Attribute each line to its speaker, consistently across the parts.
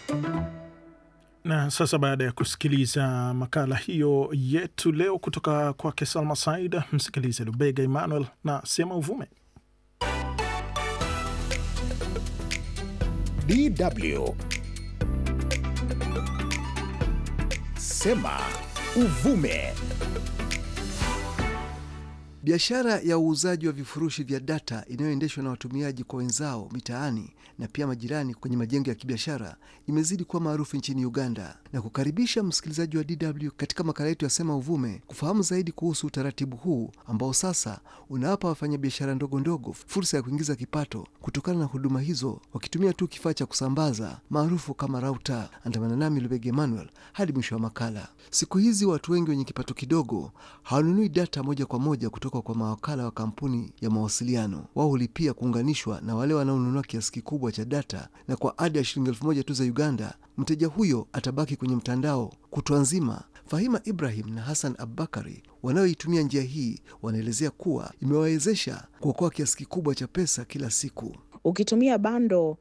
Speaker 1: Na sasa baada ya kusikiliza makala hiyo yetu leo kutoka kwake Salma Said, msikilize Lubega Emmanuel na Sema Uvume.
Speaker 2: DW Sema Uvume.
Speaker 3: Biashara ya uuzaji wa vifurushi vya data inayoendeshwa na watumiaji kwa wenzao mitaani na pia majirani kwenye majengo ya kibiashara imezidi kuwa maarufu nchini Uganda, na kukaribisha msikilizaji wa DW katika makala yetu ya Sema Uvume kufahamu zaidi kuhusu utaratibu huu ambao sasa unawapa wafanyabiashara ndogo ndogo fursa ya kuingiza kipato kutokana na huduma hizo wakitumia tu kifaa cha kusambaza maarufu kama rauta. Andamana nami Lubege Emmanuel hadi mwisho wa makala. Siku hizi watu wengi wenye kipato kidogo hawanunui data moja kwa moja kutoka kwa mawakala wa kampuni ya mawasiliano. Wao hulipia kuunganishwa na wale wanaonunua kiasi kikubwa cha data, na kwa ada ya shilingi elfu moja tu za Uganda, mteja huyo atabaki kwenye mtandao kutwa nzima. Fahima Ibrahim na Hassan Abubakari wanaoitumia njia hii wanaelezea kuwa imewawezesha kuokoa kiasi kikubwa cha pesa kila siku.
Speaker 4: Ukitumia bando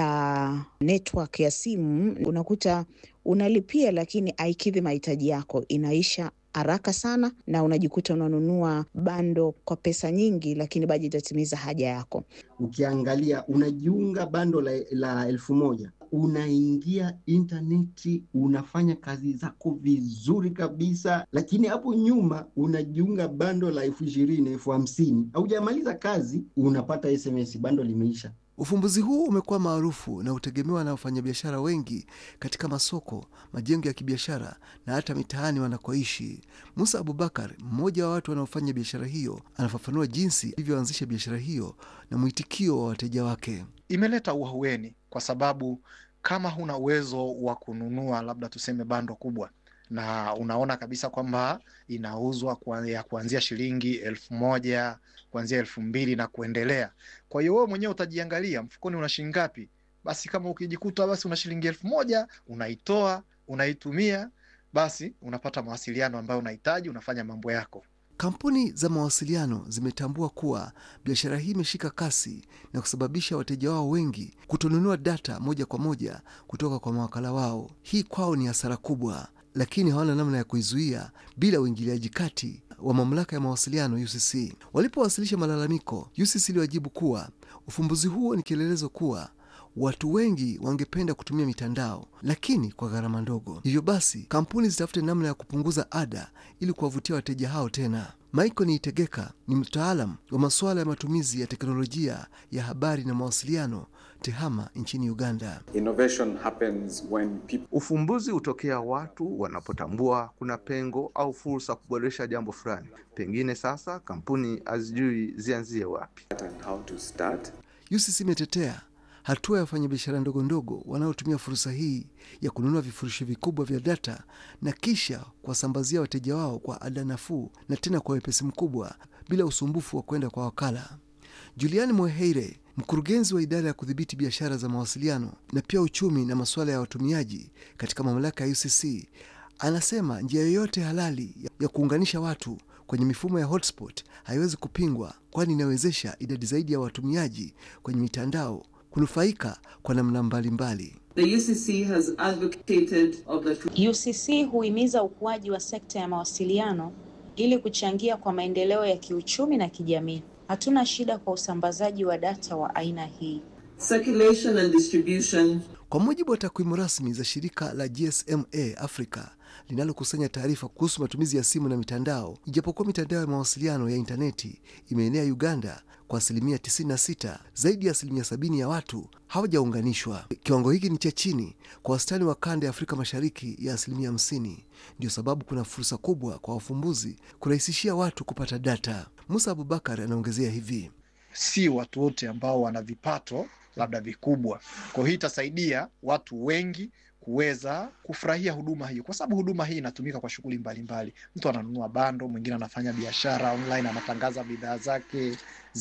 Speaker 4: la network ya simu unakuta unalipia, lakini haikidhi mahitaji yako, inaisha haraka sana na unajikuta unanunua bando kwa pesa nyingi, lakini bado itatimiza haja yako.
Speaker 5: Ukiangalia unajiunga bando la, la elfu moja unaingia intaneti unafanya kazi zako vizuri kabisa, lakini hapo nyuma unajiunga bando la elfu ishirini elfu hamsini haujamaliza kazi unapata SMS bando limeisha.
Speaker 3: Ufumbuzi huu umekuwa maarufu na hutegemewa na wafanyabiashara wengi katika masoko, majengo ya kibiashara na hata mitaani wanakoishi. Musa Abubakar, mmoja wa watu wanaofanya biashara hiyo, anafafanua jinsi ilivyoanzisha biashara hiyo na mwitikio wa wateja wake.
Speaker 6: Imeleta uahueni kwa sababu kama huna uwezo wa kununua labda tuseme bando kubwa na unaona kabisa kwamba inauzwa kwa ya kuanzia shilingi elfu moja kuanzia elfu mbili na kuendelea. Kwa hiyo wewe mwenyewe utajiangalia mfukoni una shilingi ngapi. Basi kama ukijikuta basi una shilingi elfu moja unaitoa unaitumia, basi unapata mawasiliano ambayo unahitaji, unafanya mambo yako.
Speaker 3: Kampuni za mawasiliano zimetambua kuwa biashara hii imeshika kasi na kusababisha wateja wao wengi kutonunua data moja kwa moja kutoka kwa mawakala wao. Hii kwao ni hasara kubwa, lakini hawana namna ya kuizuia bila uingiliaji kati wa mamlaka ya mawasiliano UCC. Walipowasilisha malalamiko, UCC iliwajibu kuwa ufumbuzi huo ni kielelezo kuwa watu wengi wangependa kutumia mitandao lakini kwa gharama ndogo. Hivyo basi kampuni zitafute namna ya kupunguza ada ili kuwavutia wateja hao tena. Michael Niitegeka ni mtaalam wa masuala ya matumizi ya teknolojia ya habari na mawasiliano TEHAMA nchini Uganda.
Speaker 7: Innovation happens when people...
Speaker 8: Ufumbuzi hutokea watu wanapotambua kuna pengo au fursa kuboresha jambo fulani. Pengine sasa kampuni hazijui zianzie wapi.
Speaker 7: and how to start.
Speaker 3: UCC imetetea hatua ya wafanyabiashara ndogo ndogo wanaotumia fursa hii ya kununua vifurushi vikubwa vya data na kisha kuwasambazia wateja wao kwa ada nafuu na tena kwa wepesi mkubwa bila usumbufu wa kwenda kwa wakala. Juliani Mweheire, mkurugenzi wa idara ya kudhibiti biashara za mawasiliano na pia uchumi na masuala ya watumiaji katika mamlaka ya UCC, anasema njia yoyote halali ya kuunganisha watu kwenye mifumo ya hotspot haiwezi kupingwa, kwani inawezesha idadi zaidi ya watumiaji kwenye mitandao kunufaika kwa namna mbalimbali.
Speaker 9: The UCC has advocated of the
Speaker 10: UCC huhimiza ukuaji wa sekta ya mawasiliano ili kuchangia kwa maendeleo ya kiuchumi na kijamii. Hatuna shida kwa usambazaji wa data wa aina hii.
Speaker 9: circulation and distribution
Speaker 3: Kwa mujibu wa takwimu rasmi za shirika la GSMA Africa linalokusanya taarifa kuhusu matumizi ya simu na mitandao, ijapokuwa mitandao ya mawasiliano ya intaneti imeenea Uganda kwa asilimia 96, zaidi ya asilimia 70 ya watu hawajaunganishwa. Kiwango hiki ni cha chini kwa wastani wa kanda ya Afrika Mashariki ya asilimia 50. Ndio sababu kuna fursa kubwa kwa wafumbuzi kurahisishia watu kupata data. Musa Abubakar anaongezea hivi:
Speaker 6: si watu wote ambao wana vipato labda vikubwa. Kwa hiyo hii itasaidia watu wengi kuweza kufurahia huduma hiyo, kwa sababu huduma hii inatumika kwa shughuli mbalimbali. Mtu ananunua bando, mwingine anafanya biashara online, anatangaza bidhaa zake,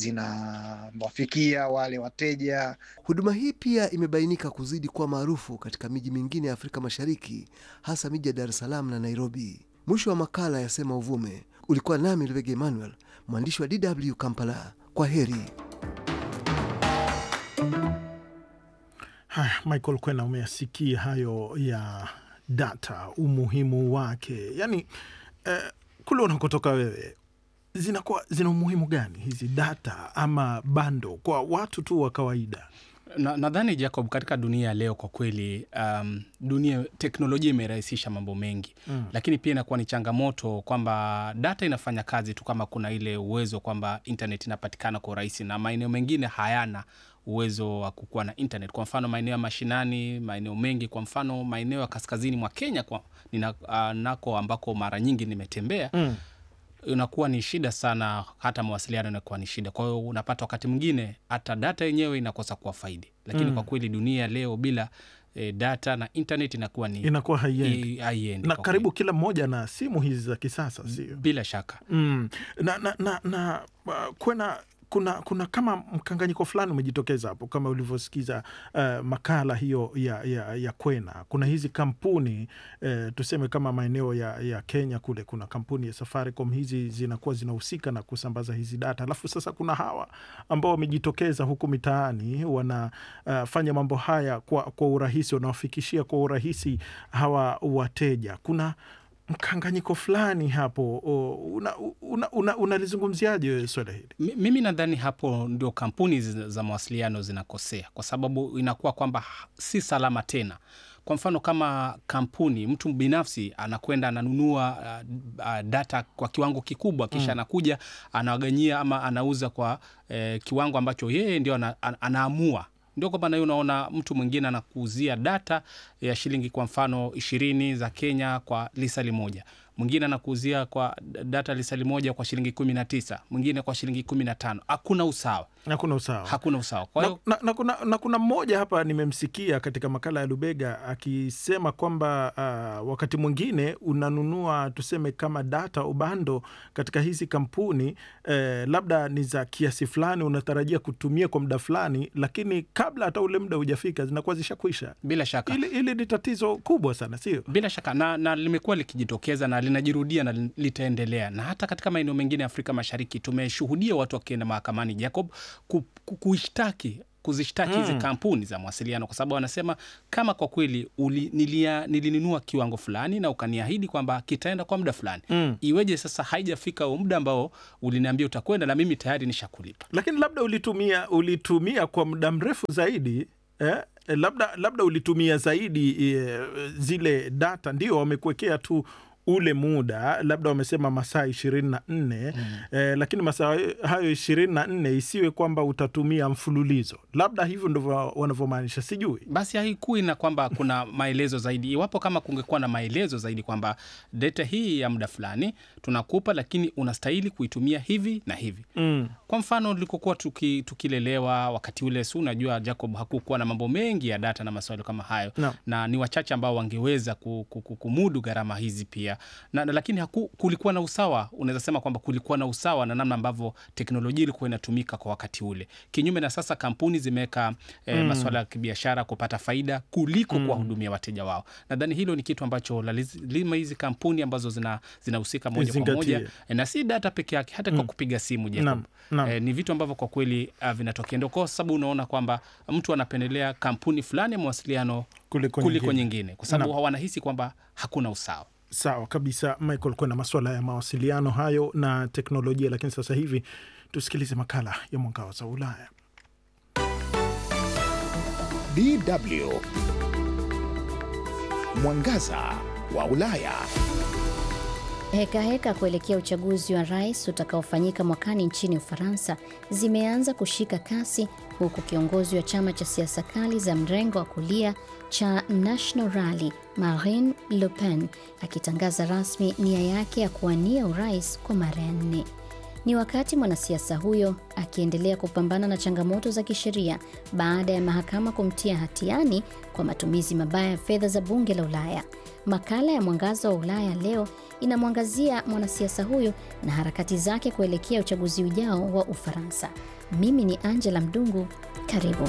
Speaker 6: zinawafikia wale wateja.
Speaker 3: Huduma hii pia imebainika kuzidi kuwa maarufu katika miji mingine ya Afrika Mashariki, hasa miji ya Dar es Salaam na Nairobi. Mwisho wa makala ya Sema Uvume. Ulikuwa nami Lubege Emmanuel, mwandishi wa DW Kampala. Kwa heri.
Speaker 1: Haya, Michael Kwena, umeyasikia hayo ya data, umuhimu wake, yaani eh, kule unakotoka wewe zinakuwa zina umuhimu gani hizi data ama bando kwa watu tu wa kawaida?
Speaker 11: Na- nadhani Jacob, katika dunia ya leo kwa kweli, um, dunia teknolojia imerahisisha mambo mengi
Speaker 1: Mm.
Speaker 11: lakini pia inakuwa ni changamoto kwamba data inafanya kazi tu kama kuna ile uwezo kwamba internet inapatikana kwa urahisi, na maeneo mengine hayana uwezo wa kukuwa na internet. Kwa mfano maeneo ya mashinani, maeneo mengi, kwa mfano maeneo ya kaskazini mwa Kenya kwa, nina, uh, nako ambako mara nyingi nimetembea
Speaker 1: Mm.
Speaker 11: inakuwa ni shida sana, hata mawasiliano inakuwa ni shida. Kwa hiyo unapata wakati mwingine hata data yenyewe inakosa kuwa faidi, lakini
Speaker 1: Mm.
Speaker 11: kwa kweli dunia ya leo bila e, data na internet inakuwa ni
Speaker 1: Inakuwa haiendi.
Speaker 11: i- haiendi
Speaker 1: na
Speaker 11: kwa
Speaker 1: karibu kila mmoja na simu hizi za kisasa, sio?
Speaker 11: bila shaka.
Speaker 1: Mm. Na, na, na, na uh, kwena kuna kuna kama mkanganyiko fulani umejitokeza hapo kama ulivyosikiza uh, makala hiyo ya, ya, ya Kwena. Kuna hizi kampuni uh, tuseme kama maeneo ya, ya Kenya kule kuna kampuni ya Safaricom, hizi zinakuwa zinahusika na kusambaza hizi data, alafu sasa kuna hawa ambao wamejitokeza huku mitaani wanafanya mambo haya kwa, kwa urahisi, wanawafikishia kwa urahisi hawa wateja. Kuna mkanganyiko fulani hapo. Unalizungumziaje una, una, unalizungumziaje wewe swala hili?
Speaker 11: Mi- Mimi nadhani hapo ndio kampuni zi- za mawasiliano zinakosea, kwa sababu inakuwa kwamba ha- si salama tena. Kwa mfano kama kampuni, mtu binafsi anakwenda ananunua uh, uh, data kwa kiwango kikubwa, kisha
Speaker 12: Mm.
Speaker 11: anakuja anawaganyia ama anauza kwa eh, kiwango ambacho yeye ndio ana, ana, anaamua ndio kwamba nayo unaona mtu mwingine anakuuzia data ya shilingi kwa mfano ishirini za Kenya kwa lisali moja, mwingine anakuuzia kwa data lisali moja kwa shilingi kumi na tisa, mwingine kwa shilingi kumi na tano. Hakuna usawa,
Speaker 1: Hakuna usawa.
Speaker 11: hakuna usawa. Kwa
Speaker 1: na,
Speaker 11: hiyo
Speaker 1: na, na, kuna, na kuna mmoja hapa nimemsikia katika makala ya Lubega akisema kwamba uh, wakati mwingine unanunua tuseme kama data ubando katika hizi kampuni eh, labda ni za kiasi fulani, unatarajia kutumia kwa muda fulani, lakini kabla hata ule muda hujafika zinakuwa zishakwisha.
Speaker 11: bila shaka
Speaker 1: Ili, ili ni tatizo kubwa sana, sio?
Speaker 11: bila shaka na, na limekuwa likijitokeza na linajirudia na li- litaendelea, na hata katika maeneo mengine ya Afrika Mashariki tumeshuhudia watu wakienda mahakamani Jacob, ku, ku, kuishtaki kuzishtaki hizi
Speaker 1: Mm.
Speaker 11: kampuni za mawasiliano kwa sababu wanasema kama kwa kweli uli, nilia, nilinunua kiwango fulani na ukaniahidi kwamba kitaenda kwa muda fulani
Speaker 1: Mm.
Speaker 11: iweje sasa haijafika huo muda ambao uliniambia utakwenda na mimi tayari nishakulipa
Speaker 1: lakini labda ulitumia ulitumia kwa muda mrefu zaidi eh? Eh, labda labda ulitumia zaidi eh, zile data ndio wamekuwekea tu ule muda labda wamesema masaa ishirini na nne eh, lakini masaa hayo ishirini na nne isiwe kwamba utatumia mfululizo labda hivyo ndivyo wanavyomaanisha sijui
Speaker 11: basi haikui na kwamba kuna maelezo zaidi. Iwapo kama kungekuwa na maelezo zaidi kwamba data hii ya muda fulani tunakupa, lakini unastahili kuitumia hivi na hivi.
Speaker 1: mm.
Speaker 11: Kwa mfano tulikokuwa tuki, tukilelewa wakati ule, si unajua Jacob, hakukuwa na mambo mengi ya data na maswali kama hayo
Speaker 1: No.
Speaker 11: na ni wachache ambao wangeweza ku- ku- ku- kumudu gharama hizi pia na, na, lakini haku, kulikuwa na usawa. Unaweza sema kwamba kulikuwa na usawa na namna ambavyo teknolojia ilikuwa inatumika kwa wakati ule, kinyume na sasa kampuni zimeweka eh,
Speaker 1: Mm.
Speaker 11: maswala ya kibiashara kupata faida kuliko
Speaker 1: Mm.
Speaker 11: kuwahudumia wateja wao. Nadhani hilo ni kitu ambacho lazima hizi kampuni ambazo zina- zinahusika moja kwa
Speaker 1: Izingatie.
Speaker 11: moja eh, na si data peke yake, hata kwa
Speaker 1: Mm.
Speaker 11: kupiga simu Jacob.
Speaker 1: Naam, naam.
Speaker 11: Eh, ni vitu ambavyo kwa kweli uh, vinatokea, ndio kwa sababu unaona kwamba mtu anapendelea kampuni fulani ya mawasiliano
Speaker 1: Kuliko
Speaker 11: kuliko
Speaker 1: nyingine.
Speaker 11: nyingine, kwa sababu
Speaker 1: Naam.
Speaker 11: wanahisi kwamba hakuna usawa.
Speaker 1: Sawa kabisa, Michael, kuna masuala ya mawasiliano hayo na teknolojia, lakini sasa hivi tusikilize makala ya Mwangaza wa Ulaya.
Speaker 2: DW Mwangaza wa Ulaya.
Speaker 12: Heka heka kuelekea uchaguzi wa rais utakaofanyika mwakani nchini Ufaransa zimeanza kushika kasi huku kiongozi wa chama cha siasa kali za mrengo wa kulia cha National Rally Marine Le Pen akitangaza rasmi nia yake ya kuwania urais kwa mara ya nne. Ni wakati mwanasiasa huyo akiendelea kupambana na changamoto za kisheria baada ya mahakama kumtia hatiani kwa matumizi mabaya ya fedha za bunge la Ulaya. Makala ya Mwangaza wa Ulaya leo inamwangazia mwanasiasa huyo na harakati zake kuelekea uchaguzi ujao wa Ufaransa. Mimi ni Angela Mdungu, karibu.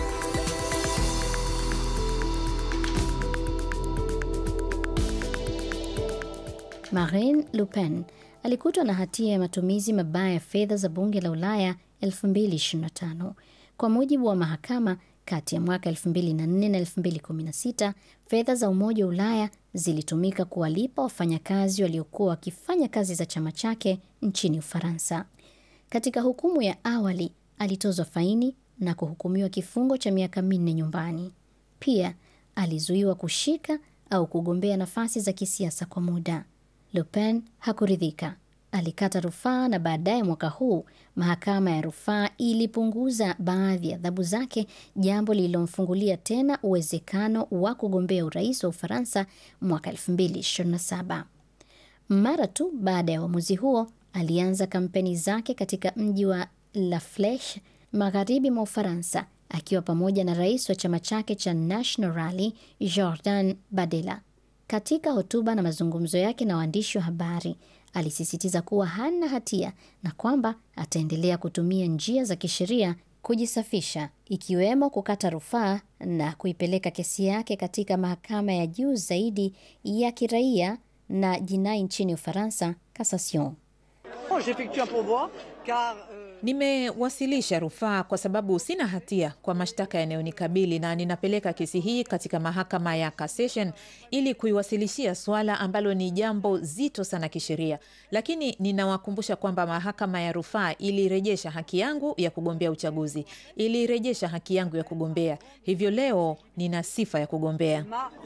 Speaker 12: Marine Le Pen alikutwa na hatia ya matumizi mabaya ya fedha za bunge la Ulaya 2025. Kwa mujibu wa mahakama, Kati ya mwaka 2004 na 2016 fedha za Umoja wa Ulaya zilitumika kuwalipa wafanyakazi waliokuwa wakifanya kazi za chama chake nchini Ufaransa. Katika hukumu ya awali alitozwa faini na kuhukumiwa kifungo cha miaka minne nyumbani. Pia alizuiwa kushika au kugombea nafasi za kisiasa kwa muda. Le Pen hakuridhika, alikata rufaa na baadaye mwaka huu mahakama ya rufaa ilipunguza baadhi ya adhabu zake, jambo lililomfungulia tena uwezekano wa kugombea urais wa Ufaransa mwaka 2027. Mara tu baada ya uamuzi huo, alianza kampeni zake katika mji wa La Fleche magharibi mwa Ufaransa akiwa pamoja na rais wa chama chake cha National Rally Jordan Bardella. Katika hotuba na mazungumzo yake na waandishi wa habari, alisisitiza kuwa hana hatia na kwamba ataendelea kutumia njia za kisheria kujisafisha, ikiwemo kukata rufaa na kuipeleka kesi yake katika mahakama ya juu zaidi ya kiraia na jinai nchini Ufaransa, Cassation.
Speaker 13: Nimewasilisha rufaa kwa sababu sina hatia kwa mashtaka yanayonikabili na ninapeleka kesi hii katika mahakama ya Cassation ili kuiwasilishia suala ambalo ni jambo zito sana kisheria, lakini ninawakumbusha kwamba mahakama ya rufaa ilirejesha haki yangu ya kugombea uchaguzi, ilirejesha haki yangu ya kugombea, hivyo leo nina sifa ya kugombea.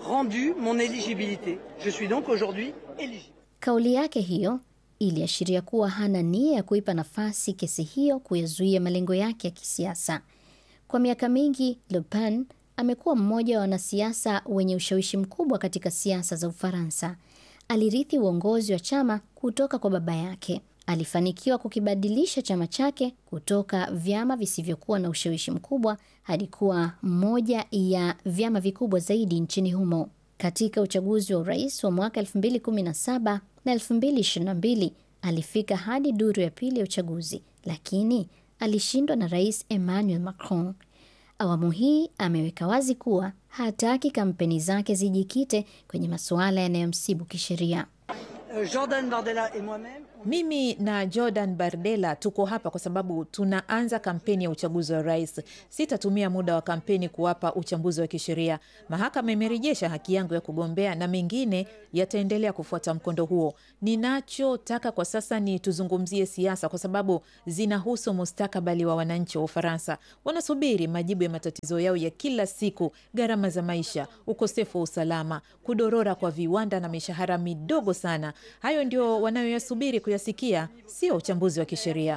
Speaker 12: Kauli yake hiyo iliashiria kuwa hana nia ya kuipa nafasi kesi hiyo kuyazuia malengo yake ya kisiasa. Kwa miaka mingi, Le Pen amekuwa mmoja wa wanasiasa wenye ushawishi mkubwa katika siasa za Ufaransa. Alirithi uongozi wa chama kutoka kwa baba yake. Alifanikiwa kukibadilisha chama chake kutoka vyama visivyokuwa na ushawishi mkubwa hadi kuwa moja ya vyama vikubwa zaidi nchini humo. Katika uchaguzi wa urais wa mwaka 2017 na 2022 alifika hadi duru ya pili ya uchaguzi, lakini alishindwa na Rais Emmanuel Macron. Awamu hii ameweka wazi kuwa hataki kampeni zake zijikite kwenye masuala yanayomsibu kisheria.
Speaker 13: Jordan Bardella et moi-même mimi na Jordan Bardella tuko hapa kwa sababu tunaanza kampeni ya uchaguzi wa rais. Sitatumia muda wa kampeni kuwapa uchambuzi wa kisheria. Mahakama imerejesha haki yangu ya kugombea na mengine yataendelea kufuata mkondo huo. Ninachotaka kwa sasa ni tuzungumzie siasa, kwa sababu zinahusu mustakabali wa wananchi wa Ufaransa. Wanasubiri majibu ya matatizo yao ya kila siku: gharama za maisha, ukosefu wa usalama, kudorora kwa viwanda na mishahara midogo sana. Hayo ndio wanayoyasubiri kuyasikia, sio uchambuzi wa kisheria.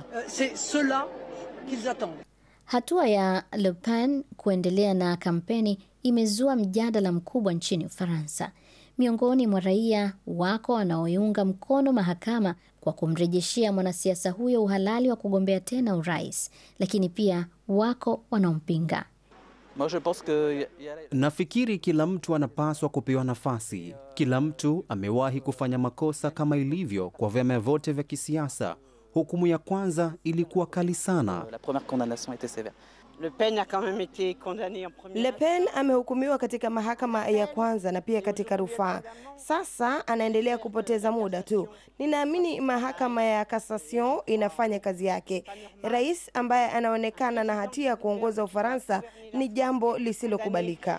Speaker 12: Hatua ya Le Pen kuendelea na kampeni imezua mjadala mkubwa nchini Ufaransa. Miongoni mwa raia wako wanaoiunga mkono mahakama kwa kumrejeshea mwanasiasa huyo uhalali wa kugombea tena urais, lakini pia wako wanaompinga.
Speaker 14: Nafikiri kila mtu anapaswa kupewa nafasi. Kila mtu amewahi kufanya makosa kama ilivyo kwa vyama vyote vya kisiasa. Hukumu ya kwanza ilikuwa kali sana.
Speaker 15: Le Pen amehukumiwa katika mahakama ya kwanza na pia katika rufaa. Sasa anaendelea kupoteza muda tu. Ninaamini mahakama ya Cassation inafanya kazi yake. Rais ambaye anaonekana na hatia ya kuongoza Ufaransa ni jambo lisilokubalika.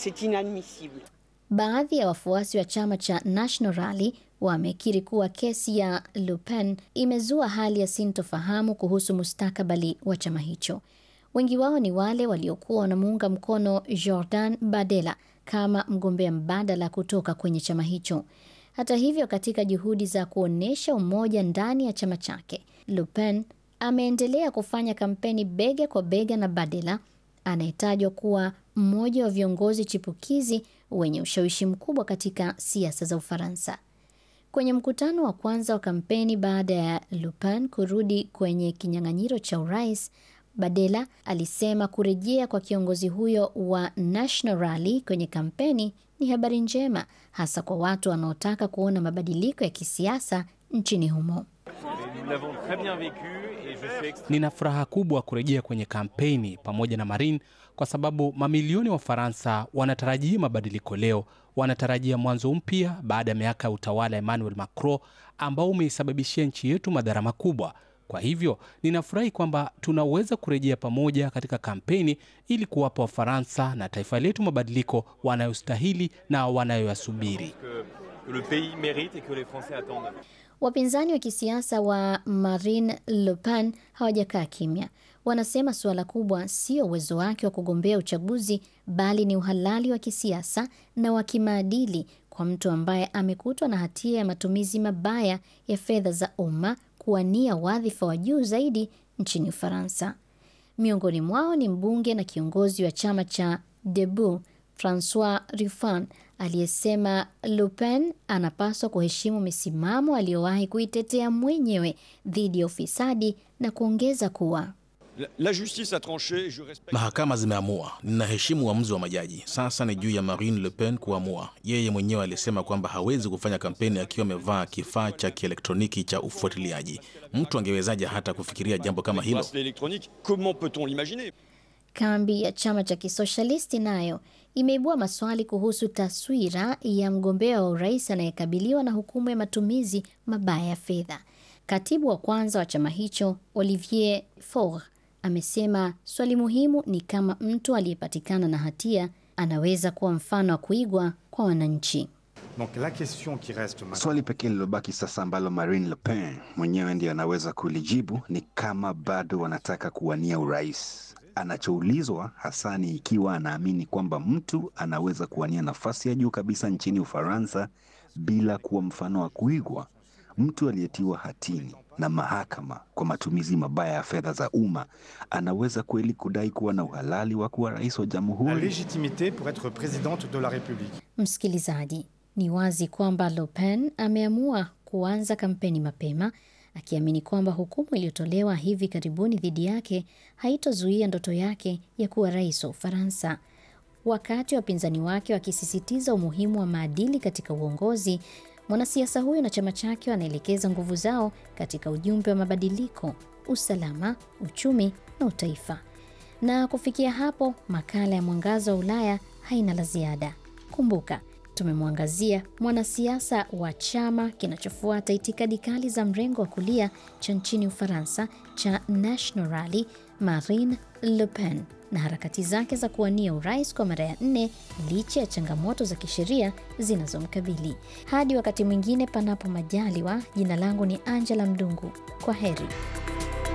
Speaker 12: Baadhi ya wafuasi wa chama cha National Rally wamekiri kuwa kesi ya Le Pen imezua hali ya sintofahamu kuhusu mustakabali wa chama hicho. Wengi wao ni wale waliokuwa wanamuunga mkono Jordan Bardella kama mgombea mbadala kutoka kwenye chama hicho. Hata hivyo, katika juhudi za kuonyesha umoja ndani ya chama chake, Le Pen ameendelea kufanya kampeni bega kwa bega na Bardella anayetajwa kuwa mmoja wa viongozi chipukizi wenye ushawishi mkubwa katika siasa za Ufaransa. Kwenye mkutano wa kwanza wa kampeni baada ya Le Pen kurudi kwenye kinyang'anyiro cha urais, Bardella alisema kurejea kwa kiongozi huyo wa National Rally kwenye kampeni ni habari njema, hasa kwa watu wanaotaka kuona mabadiliko ya kisiasa nchini humo.
Speaker 11: Nina furaha kubwa kurejea kwenye kampeni pamoja na Marine kwa sababu mamilioni wa Faransa wanatarajia mabadiliko leo. Wanatarajia mwanzo mpya baada ya miaka ya utawala Emmanuel Macron ambao umeisababishia nchi yetu madhara makubwa. Kwa hivyo ninafurahi kwamba tunaweza kurejea pamoja katika kampeni ili kuwapa Wafaransa na taifa letu mabadiliko wanayostahili na wanayoyasubiri.
Speaker 12: Wapinzani wa kisiasa wa Marine Le Pen hawajakaa kimya. Wanasema suala kubwa sio uwezo wake wa kugombea uchaguzi, bali ni uhalali wa kisiasa na wa kimaadili kwa mtu ambaye amekutwa na hatia ya matumizi mabaya ya fedha za umma kuwania wadhifa wa juu zaidi nchini Ufaransa. Miongoni mwao ni mbunge na kiongozi wa chama cha Debout Francois Ruffin aliyesema Le Pen anapaswa kuheshimu misimamo aliyowahi kuitetea mwenyewe dhidi ya ufisadi na kuongeza kuwa
Speaker 16: La justice a tranché, je respecte...
Speaker 17: Mahakama zimeamua, ninaheshimu uamuzi wa majaji. Sasa ni juu ya Marine Le Pen kuamua. Yeye mwenyewe alisema kwamba hawezi kufanya kampeni akiwa amevaa kifaa cha kielektroniki cha ufuatiliaji. Mtu angewezaje hata kufikiria jambo kama hilo?
Speaker 16: Comment peut-on l'imaginer?
Speaker 12: Kambi ya chama cha kisoshalisti nayo imeibua maswali kuhusu taswira ya mgombea wa urais anayekabiliwa na hukumu ya matumizi mabaya ya fedha. Katibu wa kwanza wa chama hicho Olivier Faure amesema swali muhimu ni kama mtu aliyepatikana na hatia anaweza kuwa mfano wa kuigwa kwa wananchi.
Speaker 18: Donc la question qui reste maintenant...
Speaker 19: Swali pekee lilobaki sasa ambalo Marine Le Pen mwenyewe ndiye anaweza kulijibu ni kama bado wanataka kuwania urais. Anachoulizwa hasa ni ikiwa anaamini kwamba mtu anaweza kuwania nafasi ya juu kabisa nchini Ufaransa bila kuwa mfano wa kuigwa. Mtu aliyetiwa hatini na mahakama kwa matumizi mabaya ya fedha za umma anaweza kweli kudai kuwa na uhalali wa kuwa rais wa
Speaker 18: La
Speaker 19: jamhuri?
Speaker 18: légitimité pour être présidente de la République.
Speaker 12: Msikilizaji, ni wazi kwamba Le Pen ameamua kuanza kampeni mapema akiamini kwamba hukumu iliyotolewa hivi karibuni dhidi yake haitozuia ndoto yake ya kuwa rais wa Ufaransa. Wakati wapinzani wake wakisisitiza umuhimu wa maadili katika uongozi, mwanasiasa huyo na chama chake wanaelekeza nguvu zao katika ujumbe wa mabadiliko, usalama, uchumi na utaifa. Na kufikia hapo, makala ya Mwangaza wa Ulaya haina la ziada. Kumbuka, tumemwangazia mwanasiasa wa chama kinachofuata itikadi kali za mrengo wa kulia cha nchini Ufaransa cha National Rally, Marine Le Pen na harakati zake za kuwania urais kwa mara ya nne licha ya changamoto za kisheria zinazomkabili. Hadi wakati mwingine, panapo majaliwa, jina langu ni Angela Mdungu. Kwa heri.